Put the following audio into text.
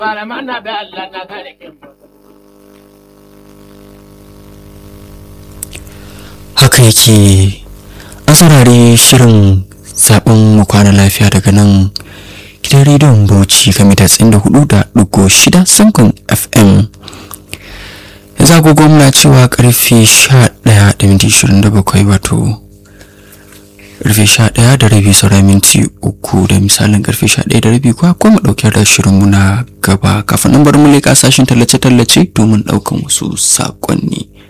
Malaman na da Allah na kare kin haka yake an saurari shirin zaben mu kwana lafiya daga nan gidan rediyon bauchi ga mita tsayin da hudu da dugo shida sankon fm yanzu agogo muna cewa karfe sha daya da minti ishirin da bakwai wato karfe sha daya da rabi saura minti uku da misalin karfe sha daya da rabi kuwa kuma ɗauke da shirinmu na gaba kafin nan bari mu leƙa sashen tallace-tallace domin ɗaukan wasu saƙonni.